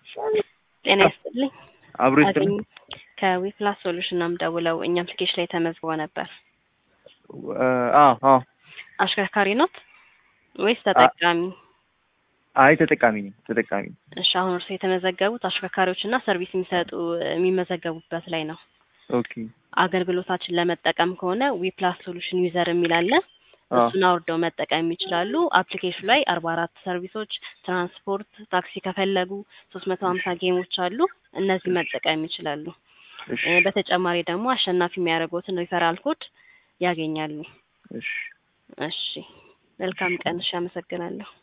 ጤና ይስጥልኝ። አብሮ ይስጥልኝ። አገኝ ከዊፕላስ ሶሉሽን ነው የምደውለው። እኛም አፕሊኬሽን ላይ ተመዝግቦ ነበር። አዎ አዎ። አሽከርካሪ ኖት ወይስ ተጠቃሚ? አይ ተጠቃሚ ነኝ ተጠቃሚ ነኝ። እሺ አሁን እርስዎ የተመዘገቡት አሽከርካሪዎች እና ሰርቪስ የሚሰጡ የሚመዘገቡበት ላይ ነው። ኦኬ አገልግሎታችን ለመጠቀም ከሆነ ዊፕላስ ሶሉሽን ዩዘር የሚል አለ። አዎ እሱን አውርደው መጠቀም ይችላሉ። አፕሊኬሽኑ ላይ አርባ አራት ሰርቪሶች፣ ትራንስፖርት፣ ታክሲ ከፈለጉ ሶስት መቶ ሀምሳ ጌሞች አሉ። እነዚህ መጠቀም ይችላሉ። እሺ እ በተጨማሪ ደግሞ አሸናፊ የሚያደርጉትን ሪፈራል ኮድ ያገኛሉ። እሺ እሺ መልካም ቀን። እሺ አመሰግናለሁ።